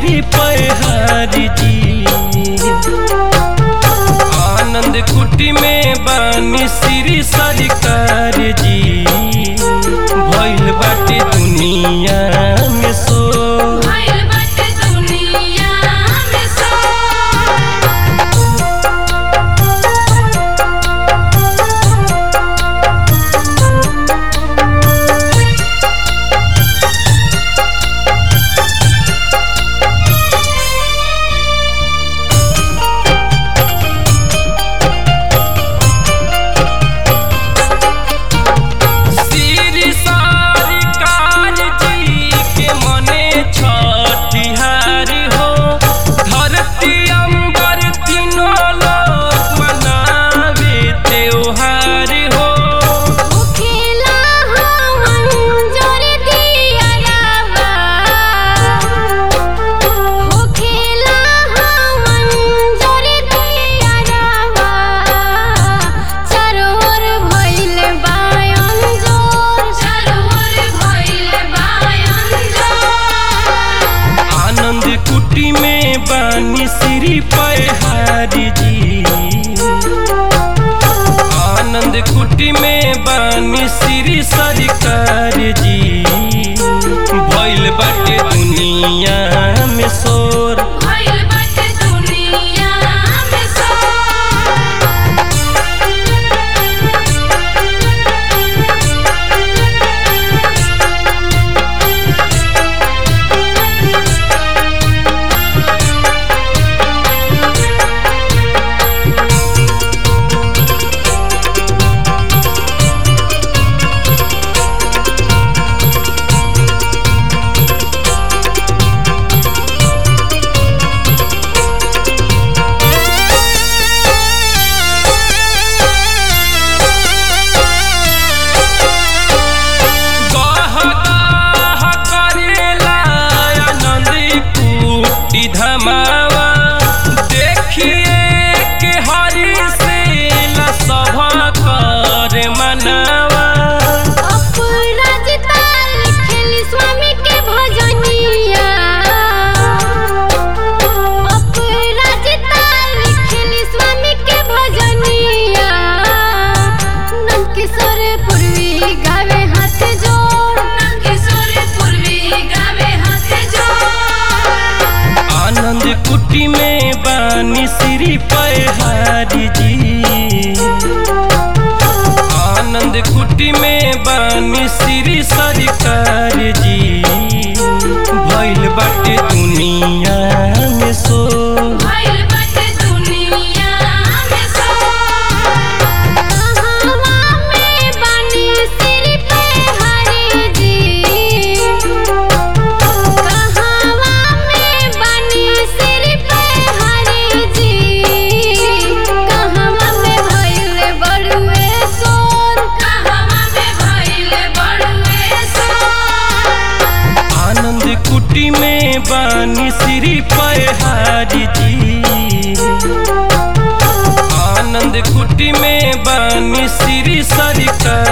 श्री पहाड़ी जी आनंद कुटी में बानी श्री सरकार जी भइल बाटे दुनिया में सो भइल बाटे दुनिया में सो श्री सरकार जी के मने छठिहार हो धरती अंबर तीनों लोक मनावे त्योहार हो खेला हम जोर दिया रावा हो खेला हम जोर दिया रावा चरोर भइल बायन जोर चरोर भइल बायन जोर आनंद कुटी में बानी श्री पहाड़ी जी आनंद कुटी में बानी श्री सरकार जी भइल बाटे दुनिया में शोर भइल बाटे दुनिया में सो गह गह करेला आनंद कुटी धमावा देखिए के हरि से सभा कर मनावा अपराजिता लिखेली स्वामी के भजनिया अपराजिता लिखेली स्वामी के भजनिया नंदकिशोर पूर्वी गावे हाथ जोड़ नंदकिशोर पूर्वी गावे हाथ जोड़ आनंद कुटी में बानी श्री पहाड़ी जी आनंद कुटी में बानी श्री सरकार जी भइल बाटे दुनिया में सो भइल बाटे दुनिया में सो कहवा में बानी सिर पे हरि जी कहवा में बानी सिर पे हरि जी कहवा में भइल बड़ुए सोर कहवा में भइल बड़ुए सोर आनंद कुटी में बानी श्री पहाड़ी जी आनंद कुटी में बानी श्री सरकार